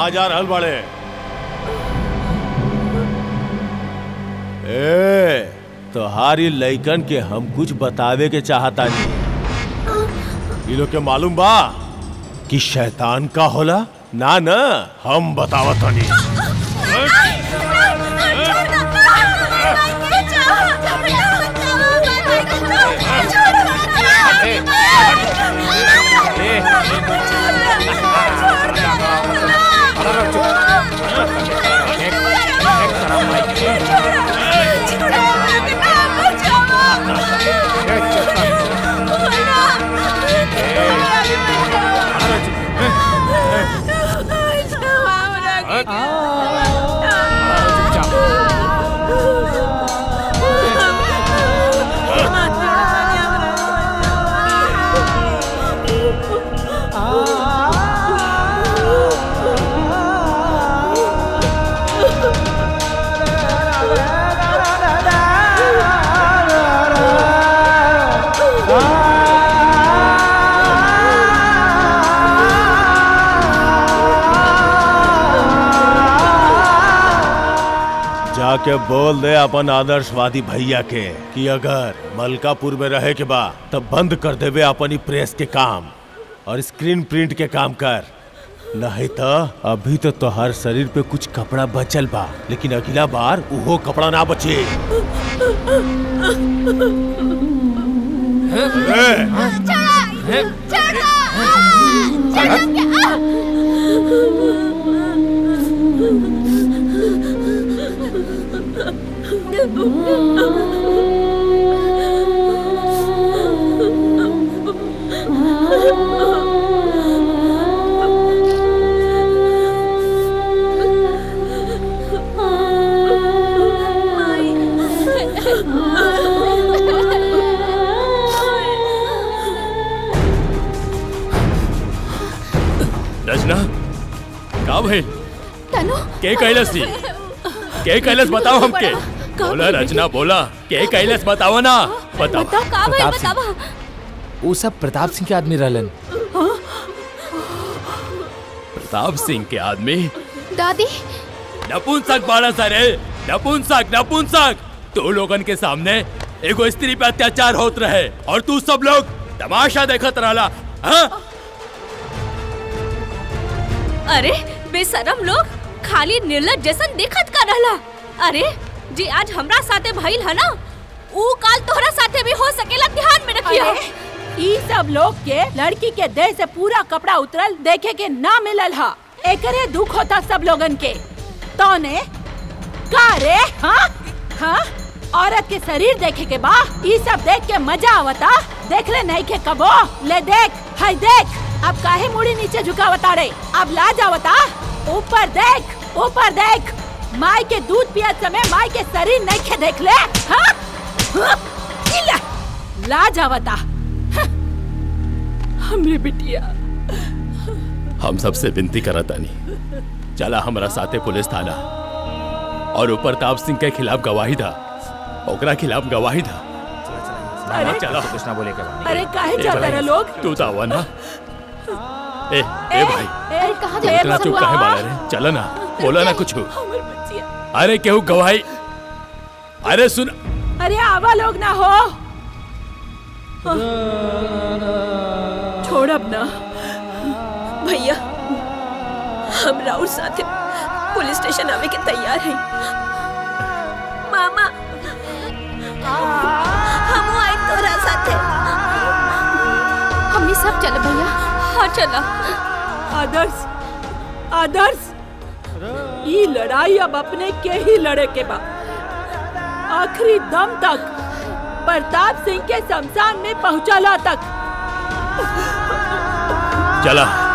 कहा जा रहल बड़े ए तोहारी लइकन के हम कुछ बतावे के चाहता नहीं ये लोग के मालूम बा कि शैतान का होला ना ना हम बतावतानी जाके बोल दे अपन आदर्शवादी भैया के कि अगर मलकापुर में रहे के बा तब बंद कर देवे अपनी प्रेस के काम और स्क्रीन प्रिंट के काम कर नहीं तो अभी तो तोहर शरीर पे कुछ कपड़ा बचल बा लेकिन अगला बार उहो कपड़ा ना बचे ए, रचना का भइल तनु के कैलस थी के कैलस बताओ हमके का बोला भइल रचना बोला के कैलस बताओ ना बताओ बताओ का भइल प्रताप सिंह। बतावा वो सब प्रताप सिंह के आदमी रहलन प्रताप सिंह के आदमी दादी नपुंसक बाड़ा सारे नपुंसक नपुंसक तू लोगन के सामने एगो स्त्री पे अत्याचार होत रहे और तू सब लोग तमाशा देखत रहला हाँ? अरे बेशरम लोग खाली निर्लज जैसन देखत का रहला अरे जी आज हमरा साथे भइल है ना ऊ काल तोहरा साथे भी हो सकेला ध्यान में रखिया अरे ई सब लोग के लड़की के देह से पूरा कपड़ा उतरल देखे के ना मिलल हा एकरे दुख होता सब लोगन के तौने का रे हाँ हाँ औरत के शरीर देखे के बा ई सब देख के मजा आवता देख ले नहीं के कबो ले देख हाय देख अब काहे मुड़ी नीचे झुकावता रे अब लाज आवता ऊपर देख ऊपर देख माई के दूध पियत समय माई के शरीर नहीं के देख ले हाँ हाँ? ई ला, लाज आवता हमरे बिटिया हम सबसे विनती करत तानी चला हमरा साथे पुलिस थाना और ऊपर ताप सिंह के खिलाफ गवाही था ओकरा खिलाफ गवाही था अरे चलो कुछ ना बोले के बाद अरे काहे ए जाता भाई, रहे लोग तू तो आवा ना ए ए भाई अरे कहाँ तू जा इतना चुप काहे बाड़ा रे चला ना बोला ना कुछ हमर बच्चिया अरे केहू गवाही अरे सुन अरे आवा लोग ना हो छोड़ अब ना भैया हम राउर साथे पुलिस स्टेशन आवे के तैयार हैं मामा हम आई तोरा साथे हमनी सब चल भैया हाँ चला आदर्श आदर्श ये लड़ाई अब अपने के ही लड़े के बा आखिरी दम तक प्रताप सिंह के शमशान में पहुंचला तक चला